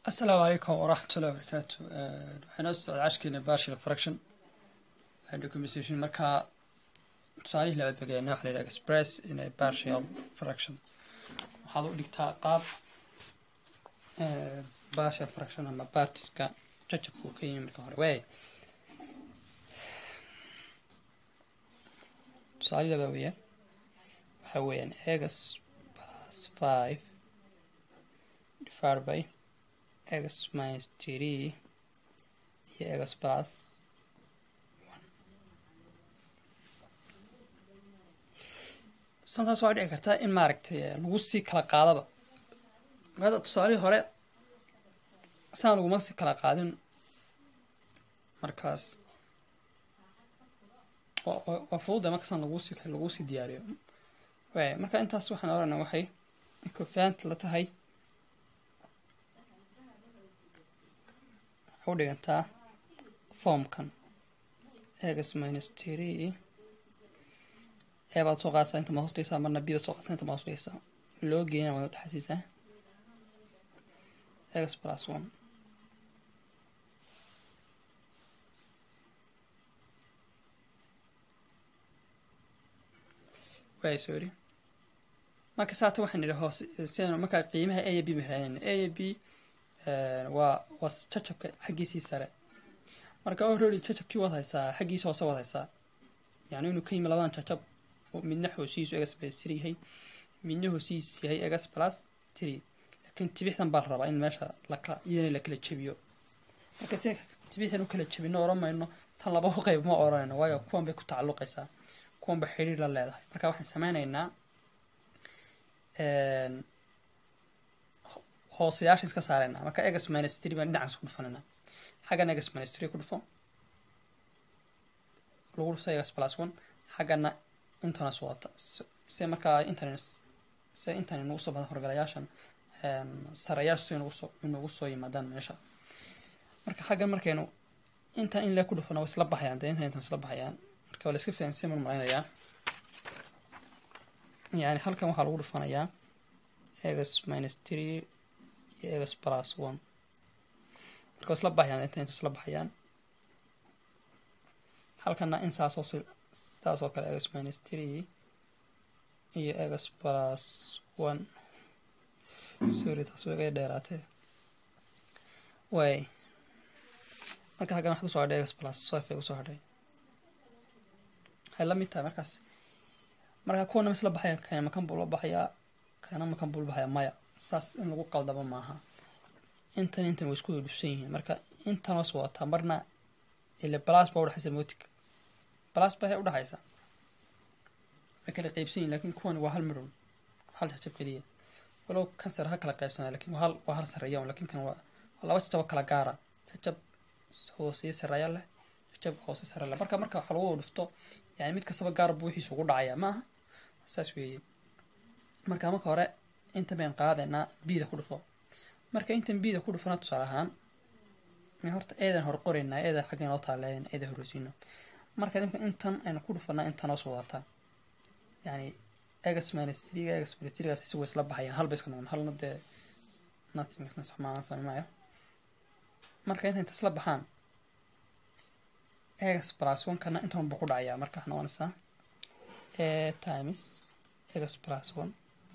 asalaamu calaykum waraxmatullahi wabarakaatu waxayna socda cashkeena partial fraction documentation markaa tusaalihii labaad bagayna waxa la yidhaha express in a partial fraction waxaad u dhigtaa qaab partial fraction ama partiska jajabku ka yimi marka hore waay tusaalihi labaad weeyaan waxaa weeyaan x plus five divided by x minus three iyo x plus one sometimes waxaa dhici kartaa in maaragtay lagu sii kala qaadaba hadda tusaalihii hore saan laguma sii kala qaadin markaas waa fududa markaasaan lagu sii lagu sii diyaariyo waay marka intaas waxaan oranaa waxay cofaant la tahay u dhigantaa formkan x minus three ee baad soo qaadsaa inta maad hosdhigaysaa marna b baad soo qaadsaa inta maad hosdhigaysaa loo geeyana waad udhexaysiisaa x plus one waay sorry marka saata waxaan idhi hoose sian markaa qiimaha a iyo b maxaayn a iyo b waa waa jajabka xaggiisii sare marka already jajabkii waad haysaa xaggiisa hoose waad haysaa yani inuu ka yimi labadan jajab midna hoosiisu egas plus three yahay midna hoosiis yahay egas plus three laakiin tibixdan baa la rabaa in meesha lakala iyadana la kala jebiyo marka si tibixdan u kala jebino oran mayno tan laba qayb ma oranayno waayo kuwan bay ku tacalluqaysaa kuwan ba xiriir la leedahay marka waxaan sameyneynaa hoosayaasha iska saareyna marka egas minus three baan dhinacaas ku dhufanayna xaggana egas minus three ku dhufo lagu dhufto egas plus one xaggana intanas wata se markaa intan se intan inagu soo bada horgalayaashan sarayaashu inagu soo inagu soo yimaadaan meesha marka xaggan markaynu intan in lee ku dhufana way isla baxayaan dee intan intan isla baxayaan marka waa la iska fahansiya mar malaynayaa yani halkan waxaa lagu dhufanayaa egas minus three iyo egas plus one marka waa isla baxayaan inta intu isla baxayaan halkana in saasoo si sidaas oo kale egas minus three iyo egas plus one sorry taas way iga dheeraatee way marka halkan waxaa kusoo hadhay egas plus five ay kusoo hadhay waxay la mid tahay markaas marka kuwana ma isla baxaya kana makan buu la baxayaa kana makan buu la baxayaa maya saas in lagu qaldamo maaha intan intan way isku dhufsan yihiin marka intan was wadataa marna ile balas baa udhexaysa motic balas baa udhexaysa way kala qeybsan yihin lakin kuwani waa hal midhun hal jajab keliya walow kan sare ha kala qeybsanaa lakin waa hal waa hal sareeya lakin kan waa waa laba jajab kala gaara jajab hooseye sareeya leh jajab hoose sare leh marka marka waxa lagu dhufto yani mid kastaba gaar buu wixiisa ugu dhacayaa maaha saas weeye marka marka hore intan bayn qaadaynaa bida ku dhufo marka intan bida ku dhufana tusaale ahaan horta eedan hor qoraynaa eeda xagga inoo taaleyn eeda horeysiino marka imka intan aynu ku dhufanaa intan hoos wadataa yani egas minus three egas minus threegaas isagu isla baxayaan hal bay iska noqon halna dee nothing saxmaan samimaayo marka inta inta isla baxaan egas plus one kana intan buu ku dhacayaa marka waxaa noqonaysaa a times egas plus one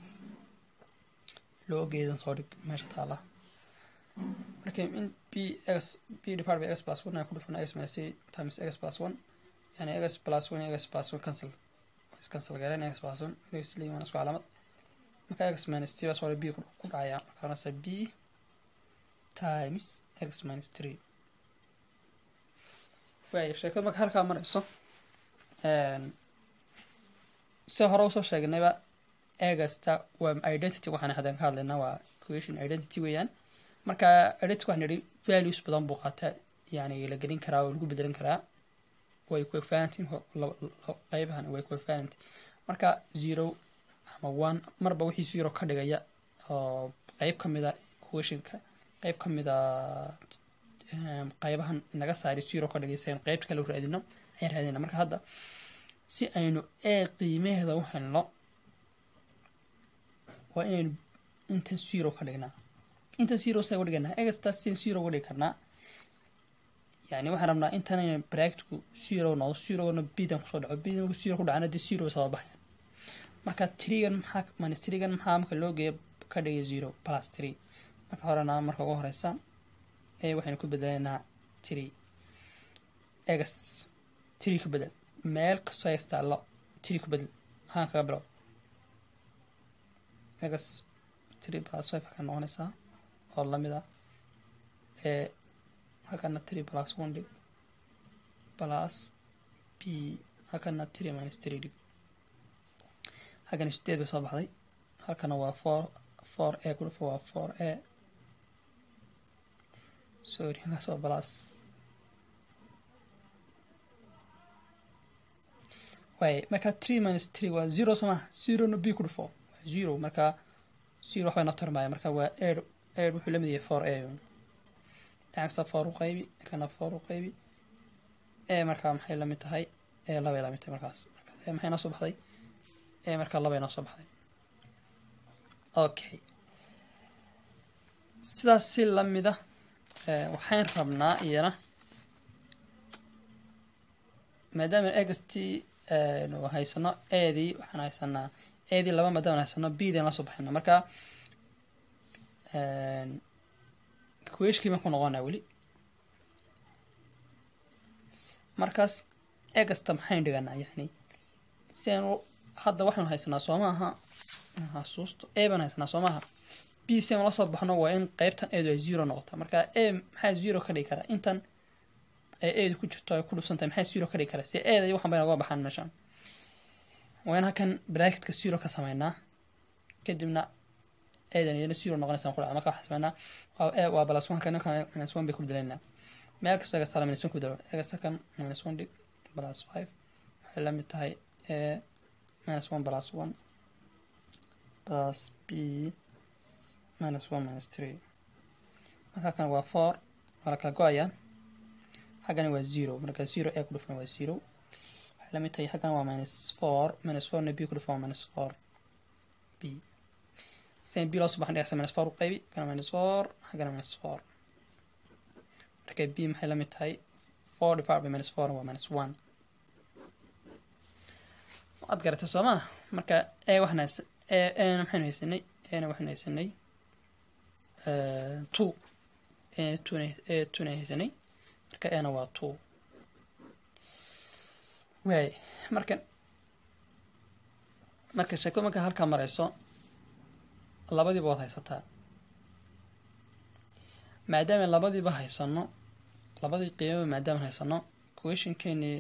loo geedan soo dhig meesha taala marka in b x b divided by x plus one aan ku dhufano x minus three times x plus one yani x plus one x plus one cancel is cancel garan x plus one inuu isla yimaan isku calaamad marka x minus three baa soo b ku dhacaya marka nasa b times x minus three waaya sheekada marka halkaa marayso si hore usoo sheegnayba egasta waa identity waxaan hadan ka hadlaynaa waa question identity weeyaan marka identity waxaan idhi values badan buu qaataa yani la gelin karaa oo lagu bedelin karaa way coefficient qeybahan way coefficient marka zero ama one marba wixii zero ka dhigaya oo qeyb kamida questionka qeyb kamida qeybahan naga saari zero ka dhigaysa aynu qeybta kale u raadino ayaan raadina marka hadda si aynu e qiimaheeda u helno waa inaynu intan zero ka dhignaa inta zero saa uga dhiganaa egastaas sin zero uga dhigi karnaa yani waxaan rabnaa intan bracketku zero noqdo zerogana bidan kusoo dhaco bidan marku zero ku dhacana dee zero soo baxaya marka trigan maxaa minus trigan maxaa marka loo geeya ka dhigay zero plus three marka horena marka ugu horeysa ee waxaynu ku bedeleynaa three egas three ku bedel meel kastoo egas taallo three ku bedel haan kaga bilow egas three plus five ka noqonaysaa oo lamid ah ee halkana three plus one dhig plus b halkana three minus three dhig halkana sideed bay soo baxday halkana waa four four a ku dhufo waa four a sorry halkaas waa plus waay marka three minus three waa zero soo maha zerona b ku dhufo waa zero marka zero waxbay noo tarmaya marka waa air air wuxuu lamid yahay four a dhinackasta four u qaybi kana four u qaybi e markaa maxay lamid tahay e labay lamid tahay markaas e maxay noo soo baxday e markaa labay noo soo baxday okay sidaas si lamida waxaan rabnaa iyana maadaama ext nu haysano eedii waxaan haysanaa eedii laba maadaama haysano bdn la soo baxayna marka kuweshkii baan ku noqonaa weli markaas egasta maxaynu dhiganaa yani si aanu hadda waxaanu haysanaa soo maaha xasuusto e baan haysanaa soo maaha b si aanu la soo baxno waa in qeybtan eedu ay zero noqota marka e maxaa zero ka dhigi karaa intan ay eedu ku jirto ay ku dhufsantahay maxaa zero ka dhigi karaa si eeda iyo waxan bay naga baxaan meeshan waa in halkan bracketka zero ka sameynaa kadibna eedan iyana zero noqonaysa ku dhaca marka waxaan sameynaa waa balas one kan minus one bay ku bedeleynaa meel kastoo egas tala minus one ku bedelo egas halkan minus one dhig plus five waxay la mid tahay e minus one plus one plus b minus one minus three marka halkan waa four waa la kala go-ayaa xaggani waa zero marka zero e ku dhufan waa zero waxay la mid tahay xaggan waa minus four minus fourna b ku dhufan waa minus four b sen b loo soo baxan dhigaysa minus four u qaybi kana minus four xaggana minus four marka b maxay la mid tahay four divided by minus four waa minus one waad garatay soo maa marka e waxaan haysa e ena maxaynu haysanay ena waxaynu haysanay two e tuna e tuna haysanay marka ena waa two waay marka marka sheeko marka halkaa marayso labadiiba waad haysataa maadaama labadiiba haysano labadii qiimaba maadaama haysano questionkeeni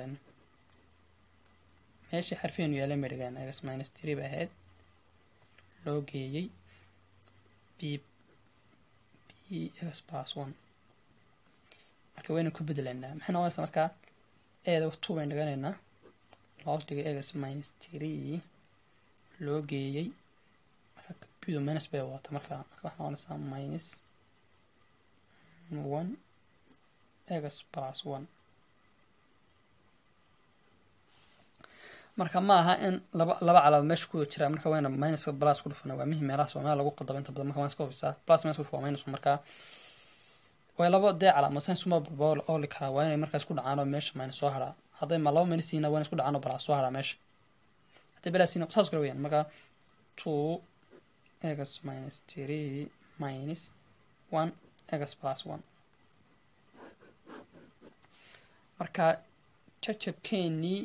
meeshii xarfeenu yaalay madhigaan egas minus three ba ahayd loo geeyey b b egas plus one marka waynu ku bedelaynaa maxay noqonaysaa markaa eeda two baynu dhiganaynaa loo dhigay egas minus three loo geeyey marka bdo minus bay wata marka marka waxaa noqonaysaa minus one egas plus one marka ma aha in laba laba calaamad meesha ku jira marka wayna minuska plus ku dhufana waa muhim meelahaas waa meel lagu qaldabo inta badan marka waan iska hubisaa plus minus ku dhufa waa minus marka way laba dee calaamad sain suma balba oo likaa waa inay markaas ku dhacaan oo meesha minus soo haraa hadday ma laba minus yihiin waa inay isku dhacaan oo plus soo haraa meesha hadday plus yihiin saas kale weyaan marka two egas minus three minus one egas plus one marka jajabkeenii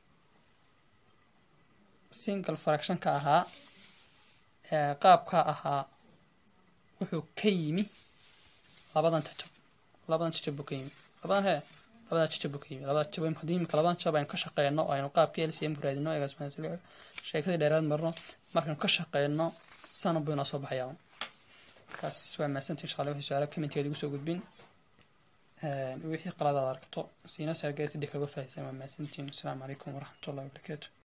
single fractionka ahaa qaabka ahaa wuxuu ka yimi labadan jajab labadan jajab buu ka yimi labadan hee labadan jajab buu ka yimi labada jajab haddii imika labadan jajab aynu ka shaqeyno oo aynu qaabkii lcm ku raadino egas sheekadii dheeraad marno markaynu ka shaqeyno sana buu inoo soo baxayaa markaas waa mahadsantii insha allah wixii su-aala commenteeda igu soo gudbin wixii qaladaad aragto siina saargeerta dib kaga faahaysan waa mahadsantiin asalaamu calaykum waraxmatullahi wabarakaatu